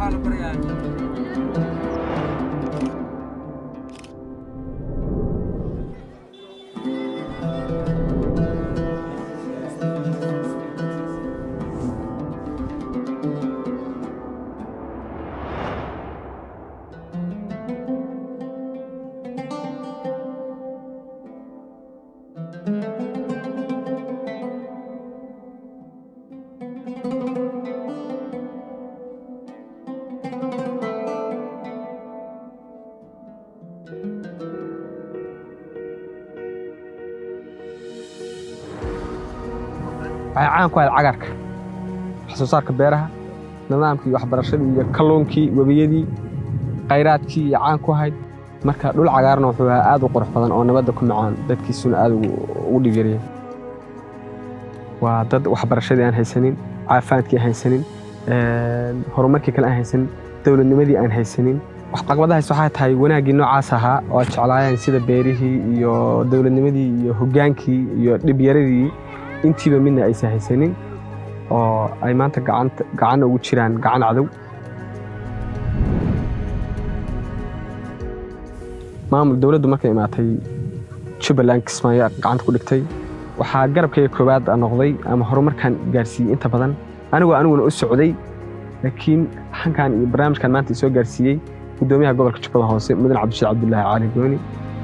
waxay caan ku ahayd cagarka wax soo saarka beeraha nidaamkii waxbarashadii iyo kalluunkii webiyadii khayraadkii iyo caan ku ahayd marka dhul cagaarna wuxuu ahaa aad u qurux badan oo nabadda ku macaan dadkiisuna aad ugu dhigeeriyay waa dad waxbarashadii aan haysanin caafimaadkii aan haysanin horumarkii kale aan haysanin dowladnimadii aan haysanin caqabadahaas waxay tahay wanaaggii noocaas ahaa oo ay jeclaayeen sida beerihii iyo dowladnimadii iyo hoggaankii iyo dhibyaradii intiiba midna aysan haysanin oo ay maanta gacanna ugu jiraan gacan cadow maamul dowladdu markay imaatay jubbaland kismaayo gacanta ku dhigtay waxaa garabkayga koowaad noqday ama horumarkan gaarsiiyey inta badan anigoo aniguna u socday laakiin hankan iyo barnaamijkan maanta isoo gaarsiiyey gudoomiyaha gobolka jubbada hoose mudan cabdishiid cabdulaahi caali gooni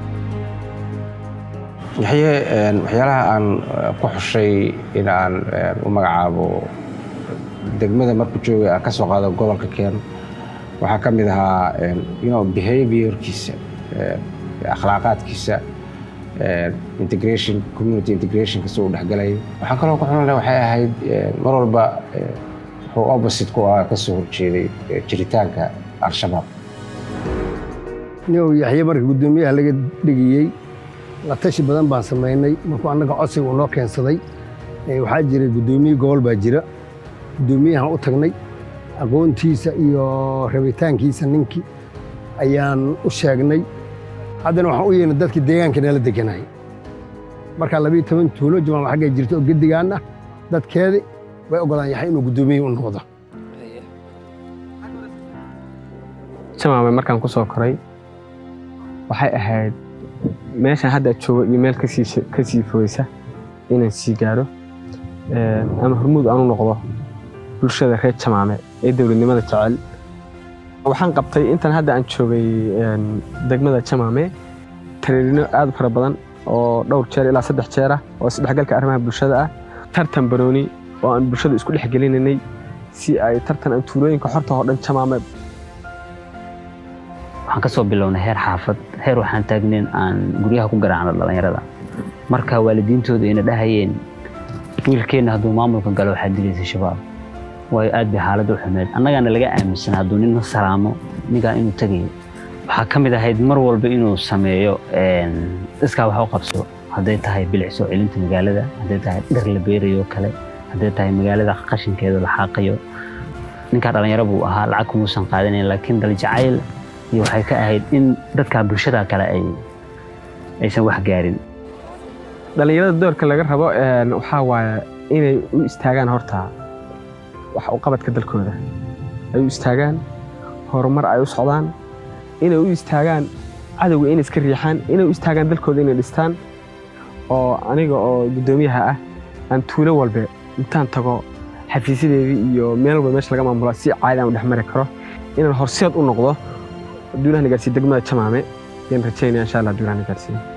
yaxye waxyaalaha aan ku xushay in aan u magacaabo degmada markuu joogay aan ka soo qaado gobolka keen waxaa ka mid ahaa behaviorkiisa akhlaaqaadkiisa integration community integration kasta uu dhexgalay waxaan kaloo ku xunana waxay ahayd mar walba wuxuu opposite ku ah ka soo horjeeday jiritaanka al-shabaab nin yaxye marka guddoomiyaha laga dhigiyey la tashi badan baan samaynay markuu annaga codsiga uu noo keensaday waxaa jiray guddoomiye gobol baa jira guddoomiyahan u tagnay aqoontiisa iyo rabitaankiisa ninkii ayaan u sheegnay haddana waxaan u yeelnay dadkii deegaanka nala deganayay markaa labiyo toban tuulo jamaama xaggay jirta oo gedigaan ah dadkeedi way ogolaan yaxay inuu guddoomiye u noqdo jamaame markaan ku soo koray waxay ahayd meeshaan hadda joogo iyo meel ka sii fogeysa inaan sii gaaro ama hormuud aanu noqdo bulshada reer jamaame ee dowladnimada jecel waxaan qabtay intan hadda aan joogay degmada jamaame tariirino aad u fara badan oo dhowr jeer ilaa saddex jeer ah oo isdhexgalka arrimaha bulshada ah tartan barooni oo aan bulshada isku dhex gelinanay si ay tartan aan tuulooyinka xorta oo dhan jamaame waxaan ka soo bilownay heer xaafad heer waxaan taagnayn aan guryaha ku garaacno dhallinyarada marka waalidiintooda ayna dhahayeen wiilkeenna hadduu maamulka galo waxaad dilaysa shabaab waayo aad bay xaaladda u xumeed annagaana laga aaminsan hadduu nin na salaamo ninkaa inuu tegayo waxaa ka mid ahayd mar walba inuu sameeyo iskaa wax u qabso hadday tahay bilicso celinta magaalada hadday tahay dhar la beerayo kale hadday tahay magaalada qashinkeeda la xaaqayo ninkaa dhallinyaro buu ahaa lacag kumuusan qaadanayn laakiin daljacayl iyo waxay ka ahayd in dadka bulshada kale ay aysan wax gaarin dhallinyarada doorka laga rabo waxaa waaye inay u istaagaan horta wax u qabadka dalkooda ay u istaagaan horumar ay u socdaan inay u istaagaan cadowga inay iska riixaan inay u istaagaan dalkooda inay dhistaan oo aniga oo guddoomiyaha ah aan tuulo walbe intaan tago xafiisyadeedii iyo meel walba meesha laga maamula si caadi aan u dhex mari karo inaan horseed u noqdo duulaha nagaarsiiya degmada jamaame ayaan rajaynaya insha allah duulaha nagaarsiiya